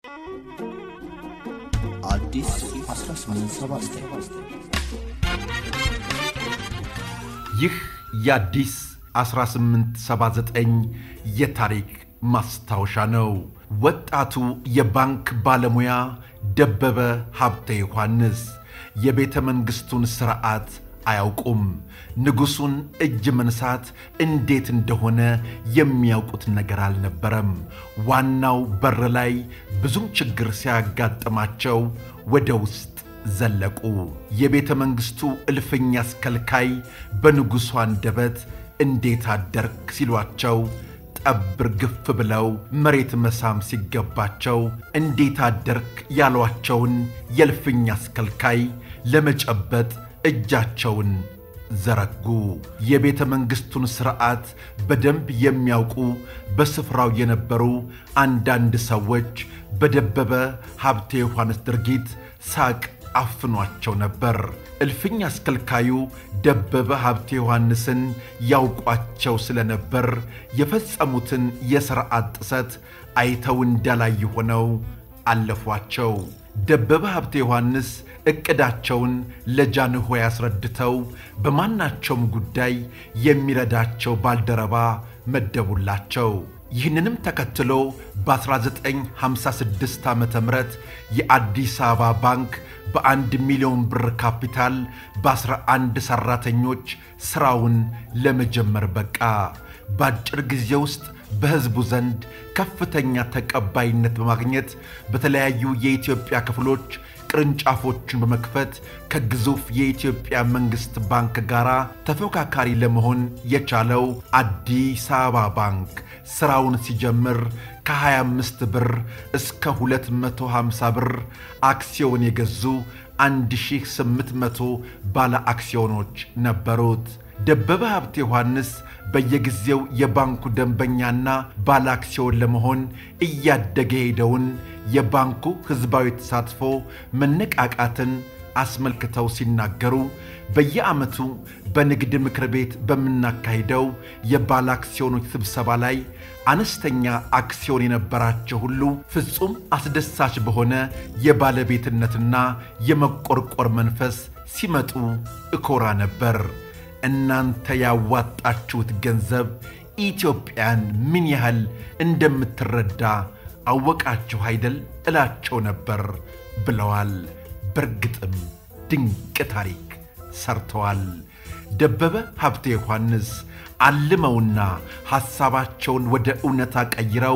አዲስ 1879 ይህ የአዲስ 1879 የታሪክ ማስታወሻ ነው። ወጣቱ የባንክ ባለሙያ ደበበ ሀብተ ዮሐንስ የቤተ መንግሥቱን ሥርዓት አያውቁም። ንጉሡን እጅ መንሳት እንዴት እንደሆነ የሚያውቁት ነገር አልነበረም። ዋናው በር ላይ ብዙም ችግር ሲያጋጥማቸው ወደ ውስጥ ዘለቁ። የቤተ መንግሥቱ እልፍኝ አስከልካይ በንጉሡ አንደበት እንዴት አደርክ ሲሏቸው ጠብር ግፍ ብለው መሬት መሳም ሲገባቸው እንዴት አደርክ ያሏቸውን የእልፍኝ አስከልካይ ለመጨበጥ እጃቸውን ዘረጉ። የቤተ መንግሥቱን ሥርዓት በደንብ የሚያውቁ በስፍራው የነበሩ አንዳንድ ሰዎች በደበበ ሀብተ ዮሐንስ ድርጊት ሳቅ አፍኗቸው ነበር። እልፍኝ አስከልካዩ ደበበ ሀብተ ዮሐንስን ያውቋቸው ስለነበር የፈጸሙትን የሥርዓት ጥሰት አይተው እንዳላዩ ሆነው አለፏቸው። ደበበ ሀብተ ዮሐንስ ዕቅዳቸውን ለጃንሆይ አስረድተው በማናቸውም ጉዳይ የሚረዳቸው ባልደረባ መደቡላቸው። ይህንንም ተከትሎ በ1956 ዓ ም የአዲስ አበባ ባንክ በአንድ ሚሊዮን ብር ካፒታል በ11 ሠራተኞች ሥራውን ለመጀመር በቃ። በአጭር ጊዜ ውስጥ በሕዝቡ ዘንድ ከፍተኛ ተቀባይነት በማግኘት በተለያዩ የኢትዮጵያ ክፍሎች ቅርንጫፎቹን በመክፈት ከግዙፍ የኢትዮጵያ መንግሥት ባንክ ጋር ተፎካካሪ ለመሆን የቻለው አዲስ አበባ ባንክ ሥራውን ሲጀምር ከ25 ብር እስከ 250 ብር አክሲዮን የገዙ 1800 ባለ አክሲዮኖች ነበሩት። ደበበ ሀብተ ዮሐንስ በየጊዜው የባንኩ ደንበኛና ባለ አክሲዮን ለመሆን እያደገ ሄደውን የባንኩ ሕዝባዊ ተሳትፎ መነቃቃትን አስመልክተው ሲናገሩ በየዓመቱ በንግድ ምክር ቤት በምናካሂደው የባለ አክሲዮኖች ስብሰባ ላይ አነስተኛ አክሲዮን የነበራቸው ሁሉ ፍጹም አስደሳች በሆነ የባለቤትነትና የመቆርቆር መንፈስ ሲመጡ እኮራ ነበር። እናንተ ያዋጣችሁት ገንዘብ ኢትዮጵያን ምን ያህል እንደምትረዳ አወቃችሁ አይደል እላቸው ነበር ብለዋል። በእርግጥም ድንቅ ታሪክ ሰርተዋል። ደበበ ሀብተ ዮሐንስ አልመውና ሐሳባቸውን ወደ እውነታ ቀይረው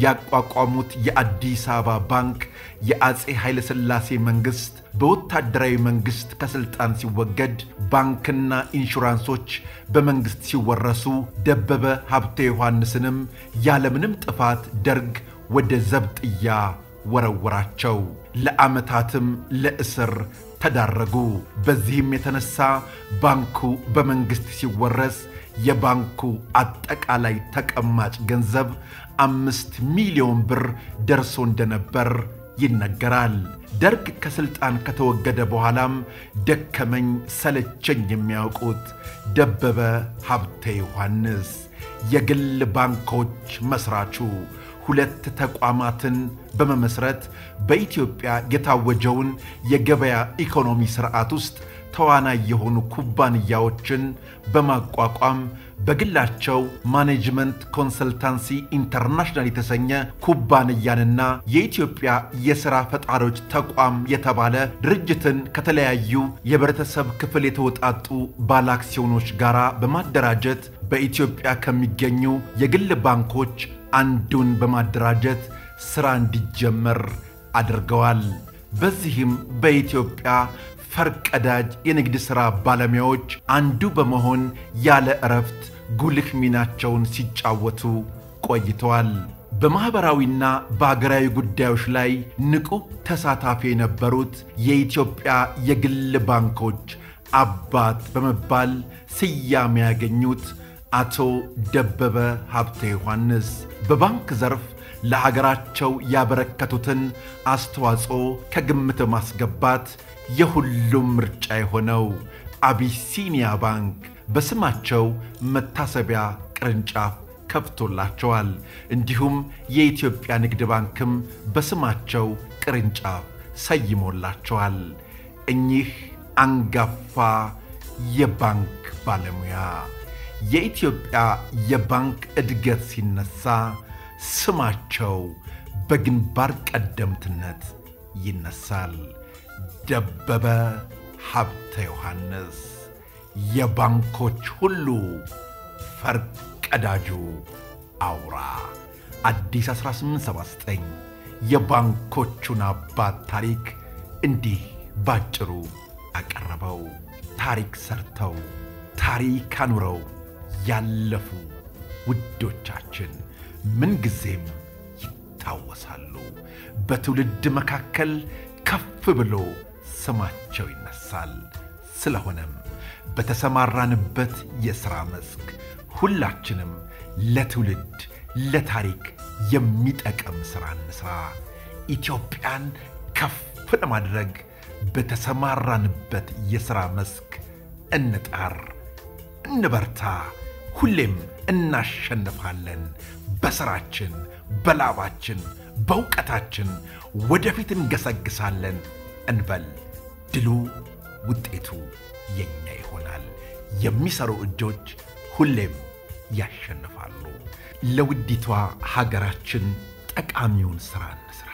ያቋቋሙት የአዲስ አበባ ባንክ የአፄ ኃይለሥላሴ መንግሥት በወታደራዊ መንግሥት ከሥልጣን ሲወገድ ባንክና ኢንሹራንሶች በመንግሥት ሲወረሱ ደበበ ሀብተ ዮሐንስንም ያለምንም ጥፋት ደርግ ወደ ዘብጥያ ወረወራቸው። ለዓመታትም ለእስር ተዳረጉ። በዚህም የተነሳ ባንኩ በመንግሥት ሲወረስ የባንኩ አጠቃላይ ተቀማጭ ገንዘብ አምስት ሚሊዮን ብር ደርሶ እንደነበር ይነገራል። ደርግ ከሥልጣን ከተወገደ በኋላም ደከመኝ ሰለቸኝ የሚያውቁት ደበበ ሀብተ ዮሐንስ የግል ባንኮች መሥራቹ ሁለት ተቋማትን በመመስረት በኢትዮጵያ የታወጀውን የገበያ ኢኮኖሚ ሥርዓት ውስጥ ተዋናይ የሆኑ ኩባንያዎችን በማቋቋም በግላቸው ማኔጅመንት ኮንሰልታንሲ ኢንተርናሽናል የተሰኘ ኩባንያንና የኢትዮጵያ የሥራ ፈጣሪዎች ተቋም የተባለ ድርጅትን ከተለያዩ የህብረተሰብ ክፍል የተውጣጡ ባለአክሲዮኖች ጋር በማደራጀት በኢትዮጵያ ከሚገኙ የግል ባንኮች አንዱን በማደራጀት ሥራ እንዲጀመር አድርገዋል። በዚህም በኢትዮጵያ ፈርቀዳጅ የንግድ ሥራ ባለሙያዎች አንዱ በመሆን ያለ ዕረፍት ጉልህ ሚናቸውን ሲጫወቱ ቆይተዋል። በማኅበራዊና በአገራዊ ጉዳዮች ላይ ንቁ ተሳታፊ የነበሩት የኢትዮጵያ የግል ባንኮች አባት በመባል ስያሜ ያገኙት አቶ ደበበ ሀብተ ዮሐንስ በባንክ ዘርፍ ለሀገራቸው ያበረከቱትን አስተዋጽኦ ከግምት ማስገባት የሁሉም ምርጫ የሆነው አቢሲኒያ ባንክ በስማቸው መታሰቢያ ቅርንጫፍ ከፍቶላቸዋል። እንዲሁም የኢትዮጵያ ንግድ ባንክም በስማቸው ቅርንጫፍ ሰይሞላቸዋል። እኚህ አንጋፋ የባንክ ባለሙያ የኢትዮጵያ የባንክ እድገት ሲነሳ ስማቸው በግንባር ቀደምትነት ይነሳል። ደበበ ሀብተ ዮሐንስ የባንኮች ሁሉ ፈርቀዳጁ አውራ አዲስ 1879 የባንኮቹን አባት ታሪክ እንዲህ ባጭሩ አቀረበው። ታሪክ ሰርተው ታሪክ አኑረው ያለፉ ውዶቻችን ምንጊዜም ይታወሳሉ። በትውልድ መካከል ከፍ ብሎ ስማቸው ይነሳል። ስለሆነም በተሰማራንበት የሥራ መስክ ሁላችንም ለትውልድ ለታሪክ የሚጠቅም ሥራ እንሥራ። ኢትዮጵያን ከፍ ለማድረግ በተሰማራንበት የሥራ መስክ እንጣር፣ እንበርታ። ሁሌም እናሸንፋለን። በሥራችን፣ በላባችን፣ በእውቀታችን ወደፊት እንገሰግሳለን እንበል። ድሉ ውጤቱ የኛ ይሆናል። የሚሰሩ እጆች ሁሌም ያሸንፋሉ። ለውዲቷ ሀገራችን ጠቃሚውን ሥራ እንሥራ።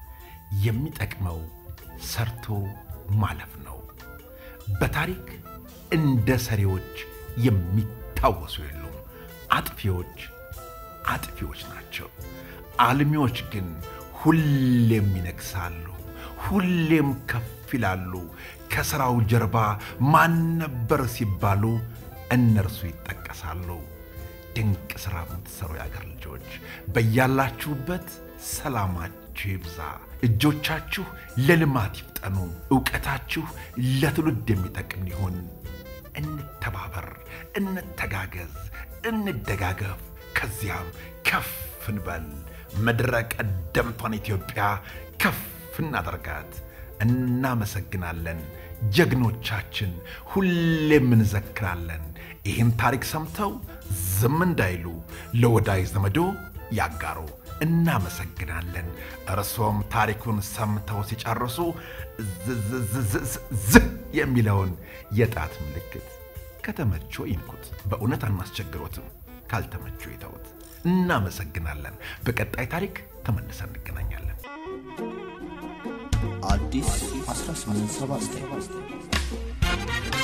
የሚጠቅመው ሰርቶ ማለፍ ነው። በታሪክ እንደ ሰሪዎች የሚታወሱ የሉም። አጥፊዎች አጥፊዎች ናቸው። አልሚዎች ግን ሁሌም ይነግሳሉ፣ ሁሌም ከፍ ይላሉ። ከሥራው ጀርባ ማን ነበር ሲባሉ እነርሱ ይጠቀሳሉ። ድንቅ ሥራ የምትሠሩ የአገር ልጆች በያላችሁበት ሰላማችሁ ይብዛ። እጆቻችሁ ለልማት ይፍጠኑ። ዕውቀታችሁ ለትውልድ የሚጠቅም ይሁን። እንተባበር፣ እንተጋገዝ፣ እንደጋገፍ። ከዚያም ከፍ እንበል። ምድረ ቀደምቷን ኢትዮጵያ ከፍ እናደርጋት። እናመሰግናለን። ጀግኖቻችን ሁሌም እንዘክራለን። ይህን ታሪክ ሰምተው ዝም እንዳይሉ ለወዳጅ ዘመዶ ያጋሩ። እናመሰግናለን። እርሶም ታሪኩን ሰምተው ሲጨርሱ ዝህ የሚለውን የጣት ምልክት ከተመቾ ይንኩት። በእውነት አናስቸግሮትም። ካልተመቾ ይተውት። እናመሰግናለን። በቀጣይ ታሪክ ተመልሰን እንገናኛለን። አዲስ 1879